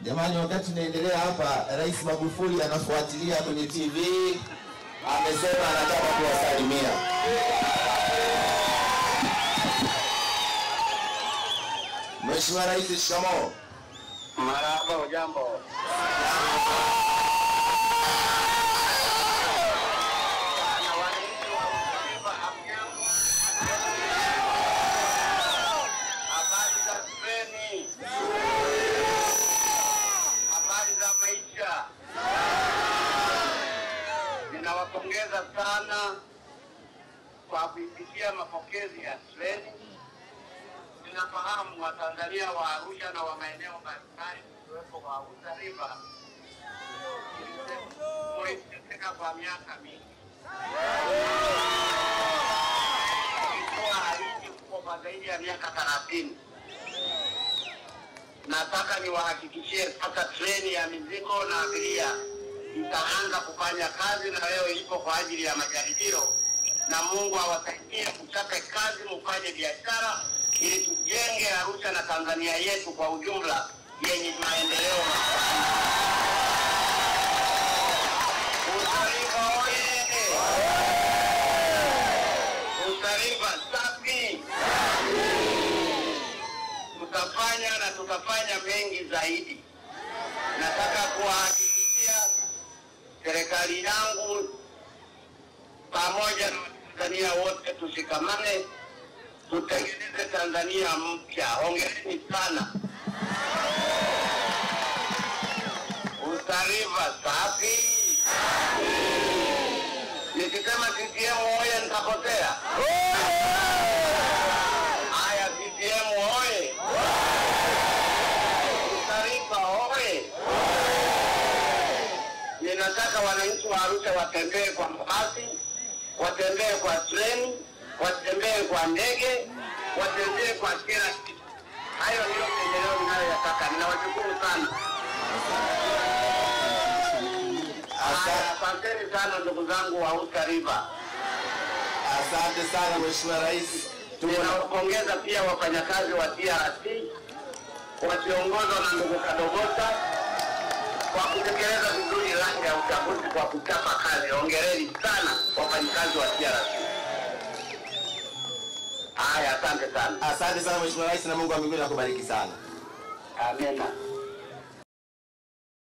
Jamani, wakati naendelea hapa, Rais Magufuli anafuatilia kwenye TV, amesema anataka kuwasalimia. Mheshimiwa Rais, shikamoo. Marahaba, ujambo? Habari za treni, habari za maisha. Ninawapongeza sana kwa kuipitia mapokezi ya treni. Ninafahamu Watanzania wa Arusha na wa maeneo mbalimbali kuwepo kwa Auta River imeteseka kwa miaka mingi, ilikuwa haliji huko kwa zaidi ya miaka thelathini. Nataka niwahakikishie sasa treni ya mizigo na abiria itaanza kufanya kazi, na leo ilipo kwa ajili ya majaribio, na Mungu awasaidie mchape kazi, mfanye biashara ili tujenge Arusha na Tanzania yetu kwa ujumla yenye maendeleo makubwa. Utarifa oye! Utarifa safi! Tutafanya na tutafanya mengi zaidi. Nataka kuwahakikishia serikali yangu pamoja na Watanzania wote tushikamane, tutengeneze Tanzania mpya. Hongereni sana. Utarifa safi. Nikisema CCM oye nitapotea. Haya, CCM oye! Utarifa oye! Ninataka wananchi wa Arusha watembee kwa mabasi, watembee kwa treni, watembee kwa ndege, watembee kwa kila kitu. Hayo ndiyo maendeleo ninayoyataka. Ninawashukuru sana. Haya, Asanteni sana ndugu zangu wa Uta River. Asante sana Mheshimiwa Rais. Tuko na Ninawapongeza pia wafanyakazi wa TRC wakiongozwa na ndugu Kadogota kwa kutekeleza vizuri rangi ya uchaguzi kwa kuchapa kazi. Hongereni sana wafanyakazi wa TRC. Haya, asante sana. asante sana Mheshimiwa Rais, na Mungu wa mbinguni akubariki sana. Amina.